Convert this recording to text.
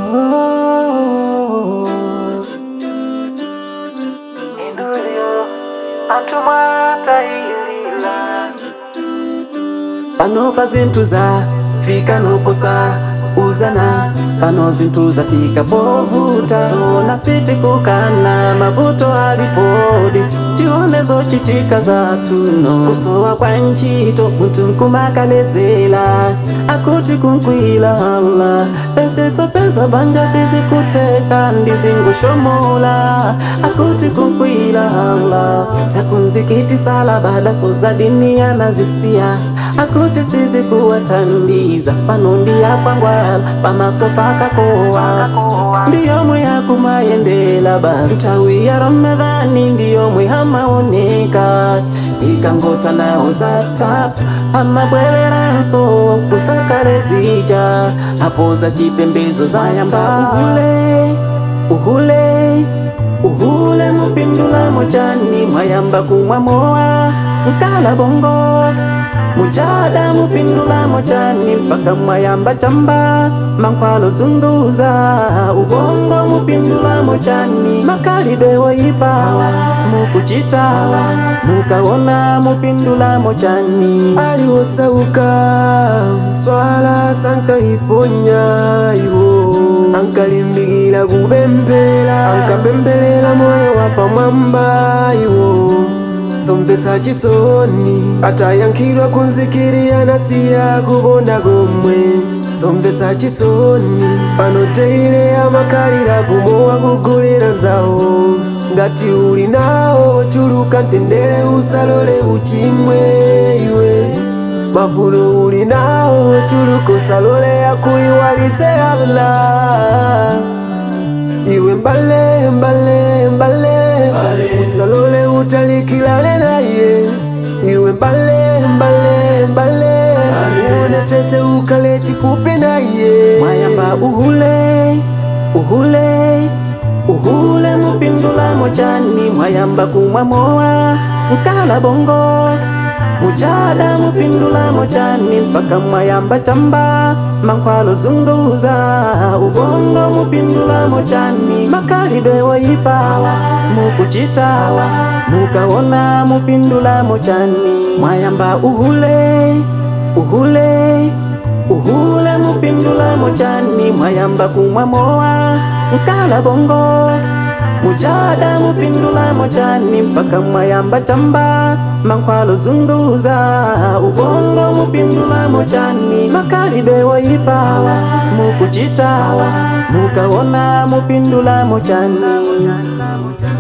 pano pa zinthu za fika noposa uzana pano zinthu zafika povuta zona sitikukana mavuto alipodi tione zochitika zatuno kusowa kwa ntchito munthu nkumakaledzera akuti kunkwila hala pese tsopeza banja sizikuteka ndizingoshomola akuti kunkwila hala zakunzikitisala badaso za dini anazisiya akuti sizikuwatandiza pano ndiyakwangwala pamaso pakakowa ndiyomwe yakumayendela basi nthawi ya ramadhani ndiyomwe hamaoneka ikangota nawo zatap amabweleranso kusakale zija apo za chipembezo zayamba uhule uhule uhule mupindula mochani mwayamba kumwa mowa mkala bongo mujada mupindula mochani mpaka mwayamba chamba mankwalo zunguza ubongo mupindula mochani makalidwe woyipawa mukuchitawa mukaona mupindula mochani aliwosauka swala sankaiponya iwo ankalimbikila kupemphera ankapempherera moyo wa pamwamba iwo somvetsa chisoni atayankhidwa kunzikirira nasiya kuponda komwe somvetsa chisoni pano teire amakhalira kumowa kugulira nzawo ngati uli nawo chuluka mtendere usalole uchimwe iwe mavuto uli nawo chuluka usalole akuiwalitse Allah iwe mbale mbale mbale usalole utalikilane naye iwe mbale mbale mbale uone tete ukale chifupi naye mwayamba uhule uhule uhule mupindula mochani mwayamba kumwa mowa mkala bongo mujada mupindula mochani mpaka mwayamba chamba mankwalo zunguza ubongo mupindula mochani makalidwe woyipawa mukuchitawa mukaona mupindula mochani mwayamba uhule uhule uhule mupindula mochani mwayamba kumwa mowa mkala bongo mujada mupindula mochani mpaka mwayamba chamba mankwalo zunguza ubongo mupindula mochani makalidwe woyipawa mukuchitawa mukaona mupindula mochani